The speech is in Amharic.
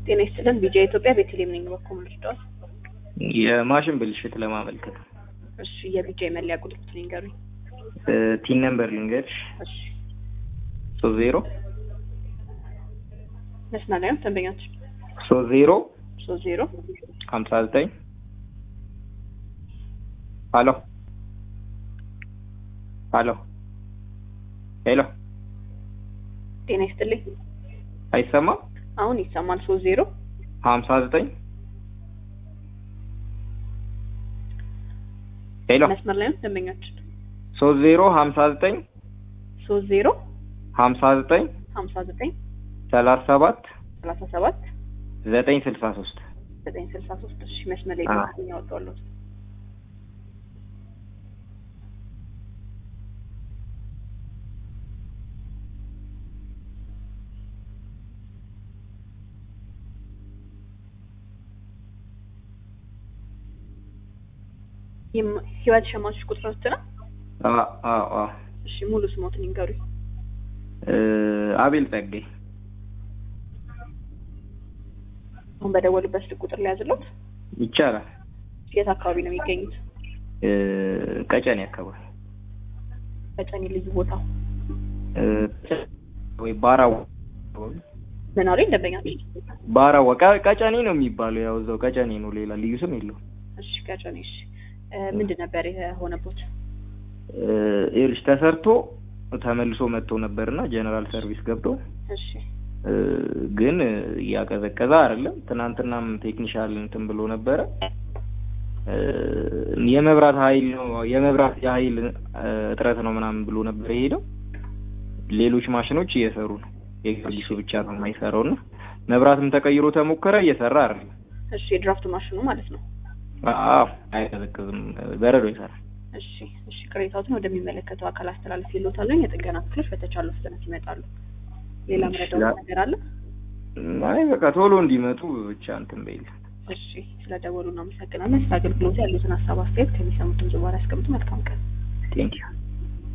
ጤና ይስጥልን። ቢጃ ኢትዮጵያ ቤተልሔም ነኝ። በኩል ልርዳዋል። የማሽን ብልሽት ለማመልከት ነው። እሺ፣ የቢጃ የመለያ ቁጥር ንገሩኝ። ቲን ነምበር ልንገርሽ እሺ፣ ሶስት ዜሮ መስመር ላይ ነው ደንበኛች ሶስት ዜሮ ሶስት ዜሮ ሀምሳ ዘጠኝ ሀሎ ሀሎ ሄሎ ጤና ይስጥልኝ። አይሰማም? አሁን ይሰማል። ሶስት ዜሮ ሀምሳ ዘጠኝ ሄሎ መስመር ላይ ነው ደንበኛች ሶስት ዜሮ ሀምሳ ዘጠኝ ሶስት ዜሮ ሀምሳ ዘጠኝ ሀምሳ ዘጠኝ ሰላሳ ሰባት ሰላሳ ሰባት ዘጠኝ ስልሳ ሶስት ዘጠኝ ስልሳ ሶስት እሺ፣ መስመር ላይ አዎ። ነው ያወጣዋለሁ። የም- ህይወት ሸማቾች ቁጥሮች ነው። አዎ አዎ እሺ፣ ሙሉ ስሞትን ይንገሩኝ። አቤል ጸጋይ አሁን በደወሉበት ስልክ ቁጥር ላይ ያዝለት። ይቻላል። የት አካባቢ ነው የሚገኙት? እ፣ ቀጨኔ አካባቢ በጨኔ ልዩ ቦታው እ፣ ወይ ባራው ምን አሉኝ ደንበኛች? ባራዋ ቀ- ቀጨኔ ነው የሚባለው። ያው እዛው ቀጨኔ ነው፣ ሌላ ልዩ ስም የለውም። እሺ ከጨኔ እሺ። እ፣ ምንድን ነበር የሆነቦት? እ፣ ይኸውልሽ ተሰርቶ ተመልሶ መጥቶ ነበርና ጀነራል ሰርቪስ ገብቶ እሺ እ፣ ግን እያቀዘቀዘ አይደለም። ትናንትናም ቴክኒሻል እንትን ብሎ ነበረ። እ፣ የመብራት ኃይል ነው የመብራት የኃይል እ፣ እጥረት ነው ምናምን ብሎ ነበር የሄደው። ሌሎች ማሽኖች እየሰሩ ነው፣ የጊዮርጊሱ ብቻ ነው የማይሰራው እና መብራትም ተቀይሮ ተሞከረ፣ እየሰራ አይደለም። እሺ የድራፍት ማሽኑ ማለት ነው። አዎ አይቀዘቅዝም፣ በረዶ ይሰራል። እሺ እሺ ቅሬታዎትን ወደሚመለከተው አካል አስተላልፍ ይሎታለኝ። የጥገና ክፍሎች በተቻለው ፍጥነት ይመጣሉ። ሌላ መረዳው ያ- ነገር አለ? አይ በቃ ቶሎ እንዲመጡ ብቻ እንትን በይል። እሺ ስለ ደወሉ እናመሰግናለን። ስለ አገልግሎቱ ያሉትን ሀሳብ አስተያየት ከሚሰሙትን ዝዋር ያስቀምጡ። መልካም ቀን። ቴንኪዩ